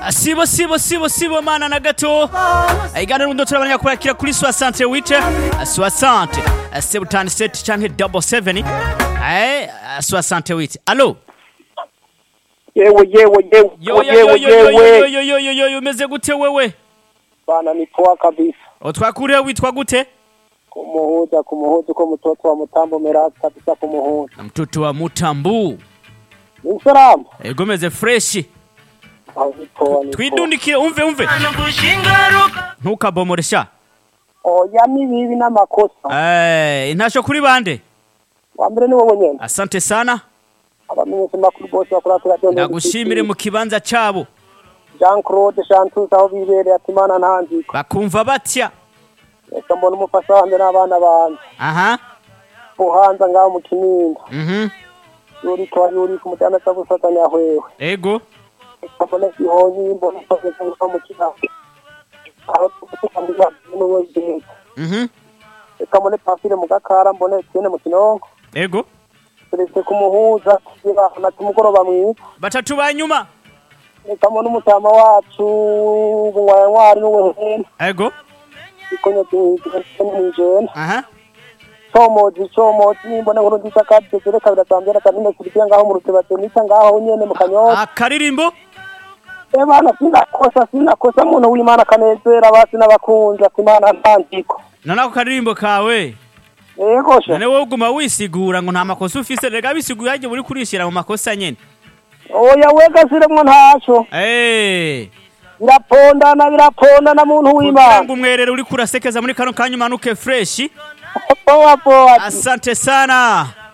sibo sibo sibo sibo mana na gato iganiro ndo turabanya kurakira kuri 68 60 77 canke double 7 eh 68 allo yewe yewe yewe yo yo yewe yo yo yo yewe yo yo yo yo yo umeze gute wewe bana ni poa kabisa utwakuriye witwa gute kumuhuza kumuhuza uko mtoto wa mtambo merasi kabisa kumuhuza na mtoto wa mutambu ni salamu ego meze fresh aho ni poa ni poa twidundikire umve umve ntukabomoresha oya ni bibi n'amakosa eh intasho kuri bande wa mbere ni wowe nyene asante sana abamenyesha makuru bose bakora kuri radiyo ndagushimire mu kibanza cabo Jean Claude Chantus aho bibereye ati mana ntanziko bakumva batya reka mbona umufasha wanjye n'abana banjye aha uhanza ngaho mu kininda mhm yuriko wa yuriko umujyana cyo gufatanya hwewe ego reka mbona ihonyi mbona isoze cyangwa mu kiyaga aho tukutambiza n'uwo zibeka mhm reka mbone pafire mu gakara mbone tiene mu kinonko ego turetse kumuhuza na tumugoroba mwiza batatu banyuma reka mbone umutama wacu ngwayantwari n'uwehene ego ikonye mw'ijena aha comozi comozi nimbona nkuru nziza kandi tegere kabiri atambera kanine kurikiya ngaho mu rutebatenita ngaho nyene mu kanyosha akaririmbo e bana sinakosa sinakosa muntu w'imana akanezera basi n'abakunzi ati imana ntanziko none ako karirimbo kawe yego sha none wowe uguma wisigura ngo nta makosa ufise rega bisiguye hagiye uri kurishira mu makosa nyene oya wegasiremwo ntaco eh birapondana birapondana muntu kugira w'imana ngo umwerere uri kurasekeza muri kano kanya umanuke fresh poa poa asante sana